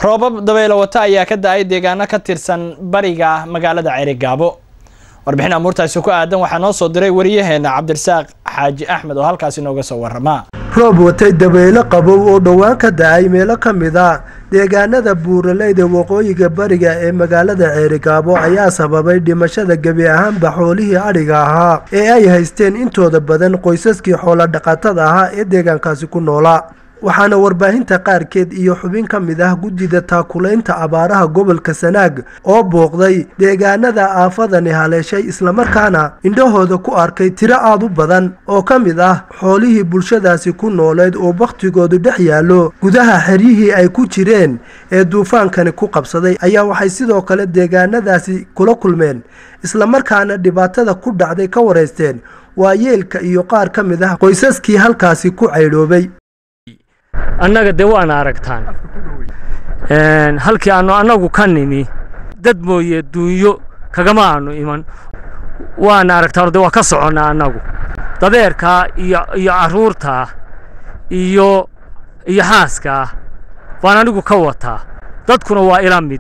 roobab dabaylo wata ayaa ka da-ay deegaano ka tirsan bariga magaalada ceerigaabo warbixin amuurtaasi ku aadan waxaa noo soo diray wariyaheena cabdirasaaq xaaji axmed oo halkaasi nooga soo warama roob watay dabaylo qabow oo dhowaan ka da-ay meelo ka mid a deegaanada buuraleyda waqooyiga bariga ee magaalada ceerigaabo ayaa sababay dhimashada gebi ahaanba xoolihii adhiga ahaa ee ay haysteen intooda badan qoysaskii xoolodhaqatada ahaa ee deegaankaasi ku noolaa waxaana warbaahinta qaarkeed iyo xubin ka mid ah guddida taakulaynta abaaraha gobolka sanaag oo booqday deegaanada aafadani haleeshay islamarkaana indhahooda ku arkay tiro aad u badan oo ka mid ah xoolihii bulshadaasi ku nooleed oo bakhtigoodu dhex yaallo gudaha xeryihii ay ku jireen ee duufaankani ku qabsaday ayaa waxay sidoo kale deegaanadaasi kula kulmeen islamarkaana dhibaatada ku dhacday ka waraysteen waa yeelka iyo qaar ka mid ah qoysaskii halkaasi ku caydhoobay annaga dee waana aragtaan halkii aanu annagu ka nimi dad mooye duunyo kagama aanu iman waana aragtaan de waa ka soconnaa annagu dabeerkaa iyo iyo carruurtaa iyo iyo xaaskaa baan anigu ka wataa dadkuna waa ila mid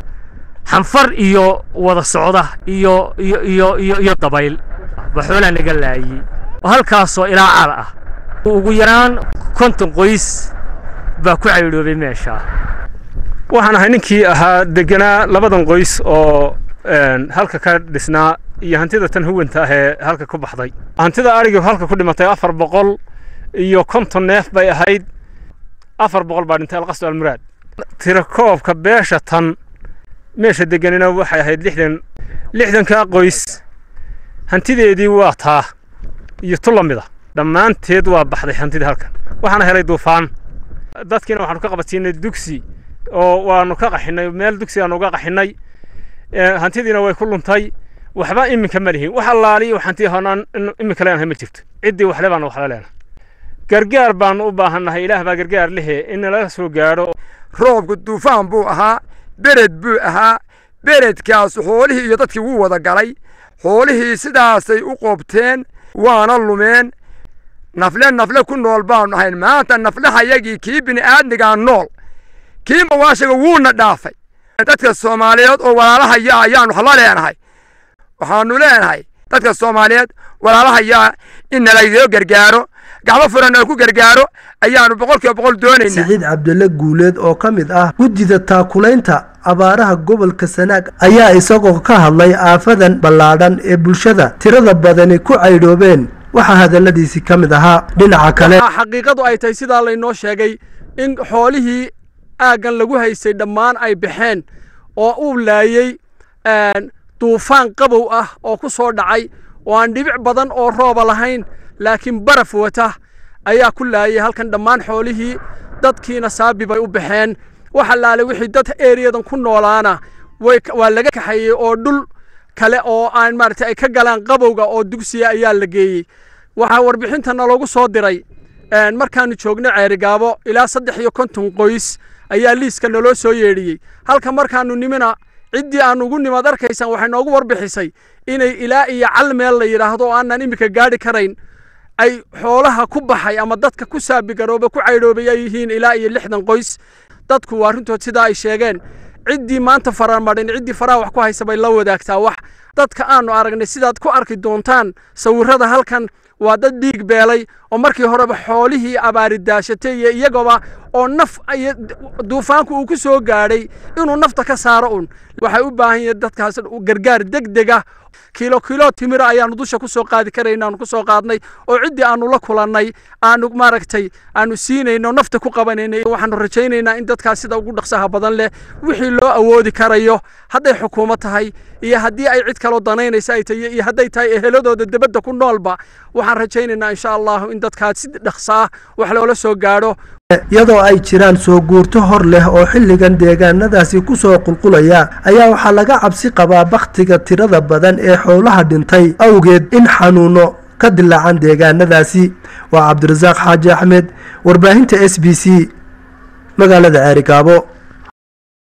xanfar iyo wada socda iyo iyo iyo iyo iyo dabayl ba xoolaa naga laayey halkaasoo ilaa cal ah ugu yaraan konton qoys baa ku caydhoobay meesha waxaan ahay ninkii ahaa deganaa labadan qoys oo halka ka dhisnaa iyo hantida tan huwanta ah ee halka ku baxday hantida adhigii halka ku dhimatay afar boqol iyo konton neef bay ahayd afar boqol baa dhintay alqasdu almuraad tirakoobka beesha tan meesha deganina waxay ahayd lixdan lixdankaa qoys hantideedii waa taa iyo tu la mida dhammaanteed waa baxday hantidii halkan waxaana helay duufaan dadkiina waxaanu ka qabadsiinay dugsi oo waanu ka qaxinay meel dugsi aanu uga qaxinay hantidiina way ku luntay waxba iminka ma lihin wax allaaliyo hanti honaan iminka leenahay ma jirto ciddii waxle baanu waxla leenahay gargaar baanu u baahannahay ilaah baa gargaar lehe in nalaga soo gaadho roobku duufaan buu ahaa bered buu ahaa beredkaas xoolihii iyo dadkii wuu wada galay xoolihii sidaasay u qoobteen waana lumeen nafle nafle ku nool baanu ahayn maanta naflehayagii kii bini'aadmigaa nool kii mawaashiga wuuna dhaafay dadka soomaaliyeed oo walaalahaya ayaanu hala leenahay waxaanu leenahay dadka soomaaliyeed walaalahayaa in nalaydoo gargaaro gacmo furan oo ku gargaaro ayaanu boqolkiiba boqol doonaynaa siciid cabdille guuleed oo ka mid ah guddida taakulaynta abaaraha gobolka sanaag ayaa isagoo ka hadlay aafadan ballaadhan ee bulshada tirada badani ku caydhoobeen waxaa hadalladiisii ka mid ahaa dhinaca kale xaqiiqadu ay tahay sidaa laynoo sheegay in xoolihii aaggan lagu haystay dhammaan ay baxeen oo uu laayey duufaan qabow ah oo ku soo dhacay oo aan dhibic badan oo rooba lahayn laakiin baraf wata ayaa ku laayay halkan dhammaan xoolihii dadkiina saabi bay u baxeen waxa laale wixii dad ereyadan ku noolaana waa laga kaxeeyey oo dhul kale oo aan maaragtay ay ka galaan qabowga oo dugsiya ayaa la geeyey waxaa warbixinta naloogu soo diray markaanu joogno ceerigaabo ilaa saddex iyo konton qoys ayaa liiska naloo soo yeedhiyey halka markaanu nimina ciddii aan ugu nimaad arkaysaan waxay noogu warbixisay inay ilaa iyo cal meel la yidhaahdo oo aanan iminka gaadhi karayn ay xoolaha ku baxay ama dadka ku saabigarooba ku caydhoobay ay yihiin ilaa iyo lixdan qoys dadku waa runtood sidaa ay sheegeen ciddii maanta faramadhin ciddii faraha wax ku haysa bay la wadaagtaa wax dadka aanu aragnay sidaad ku arki doontaan sawirrada halkan waa dad dhiig beelay oo markii horeba xoolihii abaari daashatay iyo iyagoba oo naf duufaanku uu ku soo gaadhay inuu nafta ka saaro un waxay u baahan yihiin dadkaas gargaar degdega kiilo kiilo timira ayaanu dusha ku soo qaadi karayna aanu ku soo qaadnay oo ciddii aanu la kulannay aanu maaragtay aanu siinayno nafta ku qabanaynay waxaanu rajaynaynaa in dadkaas sida ugu dhaqsaha badan leh wixii loo awoodi karayo hadday xukuumad tahay iyo haddii ay cid kaloo danaynaysa ay tahay iyo hadday tahay eheladooda debadda ku noolba waxaan rajaynaynaa insha allahu in dadkaas si dhaqsaa wax loola soo gaadho iyadoo ay jiraan soo guurto hor leh oo xilligan deegaanadaasi ku soo qulqulaya ayaa waxaa laga cabsi qabaa bakhtiga tirada badan ee xoolaha dhintay awgeed in xanuuno ka dilaacan deegaanadaasi waa cabdirasaaq xaaji axmed warbaahinta s b c magaalada ceerigaabo